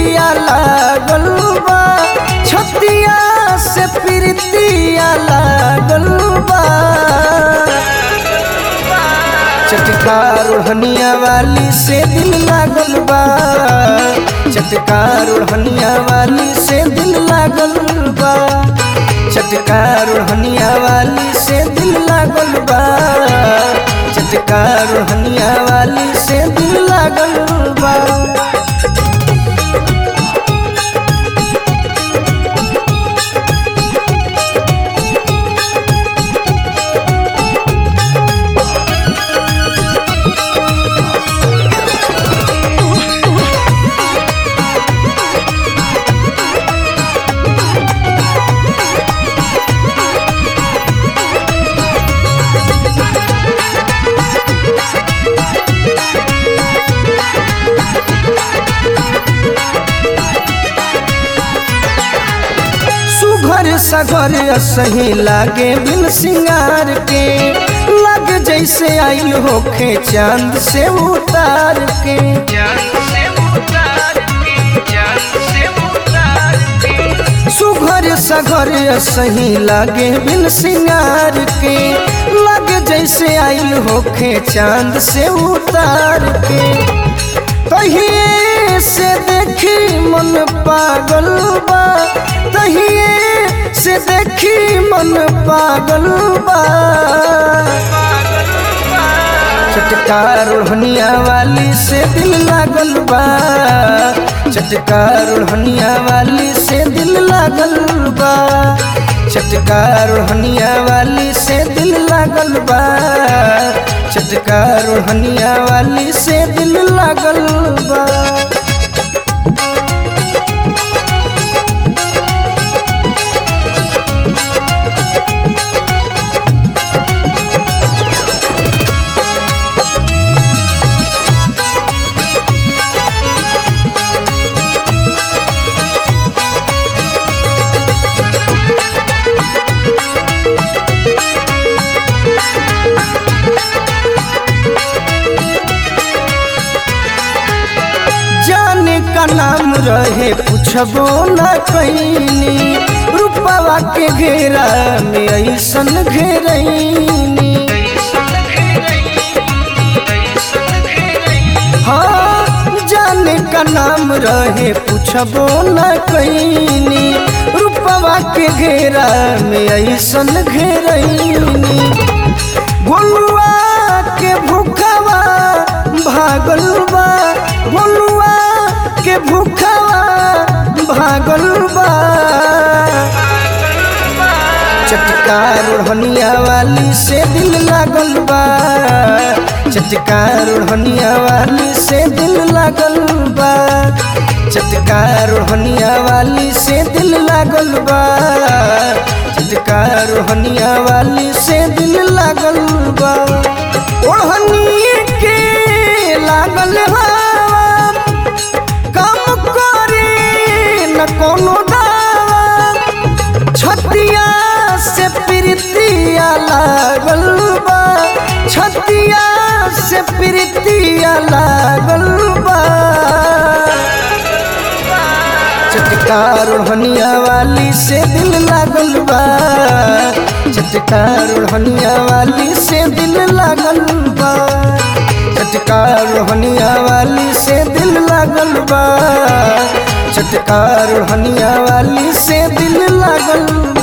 प्रीतिया लागल बा छतिया से प्रीतिया लागल बा चटकार ओढ़निया वाली से दिल लागल बा चटकार ओढ़निया वाली से दिल लागल बा चटकार ओढ़निया वाली से दिल लागल बा चटकार ओढ़निया वाली से दिल लागल बा सुघर सगर सही लागे बिन सिंगार के लग जैसे आइल होखे चांद से उतार के सुघर सगर सही लागे बिन सिंगार के लग जैसे आइल होखे चांद से उतार के तहिए से देखी मन पागल बा तहिए से देखी मन पागल बा चटकार ओढ़निया वाली से दिल लागल बा चटकार ओढ़निया वाली से दिल लागल बा चटकार ओढ़निया वाली से दिल लागल बा चटकार ओढ़निया वाली से दिल लागल बा जाने का नाम रहे पूछबो न कैनी रूपवा के घेरा में ऐसन घेरैनी हाँ जाने का नाम रहे पूछबो न कैनी रूपवा के घेरा में ऐसन घेरैनी गोलुआ के भूखवा भागल बा गोलुआ के भूखवा भागल बा चटकार ओढ़निया वाली से दिल लागल बा चटकार ओढ़निया वाली से दिल लागल बा चटकार ओढ़निया वाली से दिल लागल बा चटकार ओढ़निया वाली से दिल लागल बा ओढ़नी के लागल हवा काम करे न कोनो दावा छतिया से प्रीतिया लागल बा छतिया से प्रीतिया लागल बा चटकार ओढ़निया वाली से दिल लागल बा चटकार ओढ़निया वाली से दिल लागल बा चटकार ओढ़निया वाली से दिल लागल बा चटकार ओढ़निया वाली से दिल लागल बा